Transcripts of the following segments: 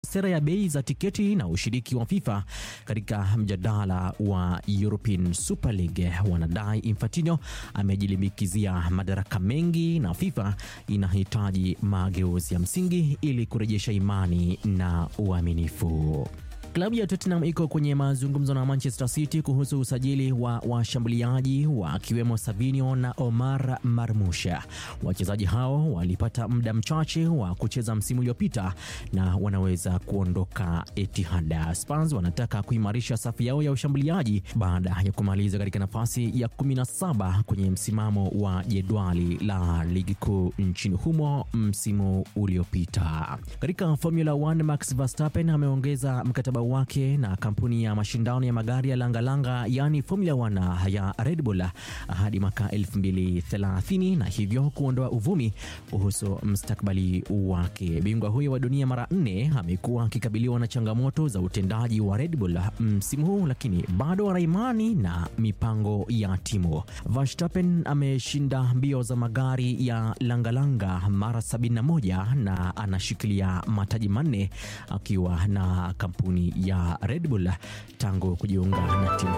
sera ya bei za tiketi na ushiriki wa FIFA katika mjadala wa European Super League. Wanadai Infantino amejilimbikizia madaraka mengi na FIFA inahitaji mageuzi ya msingi ili kurejesha imani na uaminifu. Klabu ya Tottenham iko kwenye mazungumzo na Manchester City kuhusu usajili wa washambuliaji wakiwemo Savinio na Omar Marmusha. Wachezaji hao walipata muda mchache wa kucheza msimu uliopita na wanaweza kuondoka Etihad. Spurs wanataka kuimarisha safu yao ya ushambuliaji baada ya kumaliza katika nafasi ya 17 kwenye msimamo wa jedwali la ligi kuu nchini humo msimu uliopita. Katika Formula 1 Max Verstappen ameongeza mkataba wake na kampuni ya mashindano ya magari ya langalanga yaani Formula 1 ya Red Bull hadi mwaka 2030 na hivyo kuondoa uvumi kuhusu mustakabali wake. Bingwa huyo wa dunia mara nne amekuwa akikabiliwa na changamoto za utendaji wa Red Bull msimu huu, lakini bado ana imani na mipango ya timu. Verstappen ameshinda mbio za magari ya langalanga mara 71 na anashikilia mataji manne akiwa na kampuni ya Red Bull tangu kujiunga na timu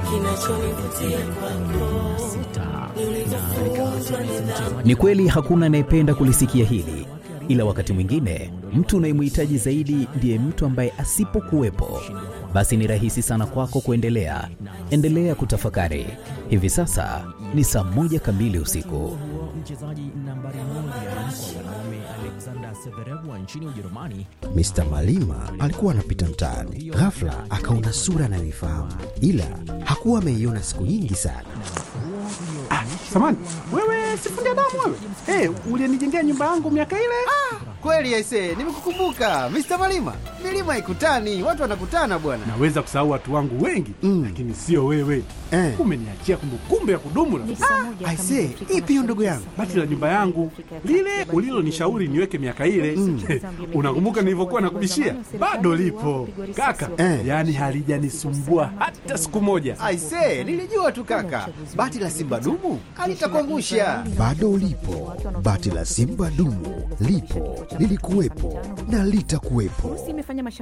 hiyo. Ni kweli hakuna anayependa kulisikia hili, ila wakati mwingine mtu unayemhitaji zaidi ndiye mtu ambaye asipokuwepo, basi ni rahisi sana kwako kuendelea. Endelea kutafakari. Hivi sasa ni saa moja kamili usiku. Mchezaji nambari moja kwa wanaume Alexander Severev wa nchini Ujerumani Mr. Malima alikuwa anapita mtaani, ghafla akaona sura anayoifahamu, ila hakuwa ameiona siku nyingi sana. Samani, wewe sifundi damu wewe. Hey, ulienijengea nyumba yangu miaka ile. Kweli aise, nimekukumbuka Mr. Malima. Milima ikutani, watu wanakutana bwana. Naweza kusahau watu wangu wengi Mm. lakini sio wewe. Eh. Umeniachia kumbukumbu ya kudumu rafiki. Aise, ipi hiyo ndugu yangu? Bati la nyumba yangu lile ulilonishauri niweke miaka ile unakumbuka nilivyokuwa nakubishia? Bado lipo kaka, Eh. yaani halijanisumbua hata siku moja. Aise, nilijua tu kaka. Bati la Simba dumu alitakuangusha. Bado ulipo, bati la Simba dumu lipo, lilikuwepo na litakuwepo. imefanya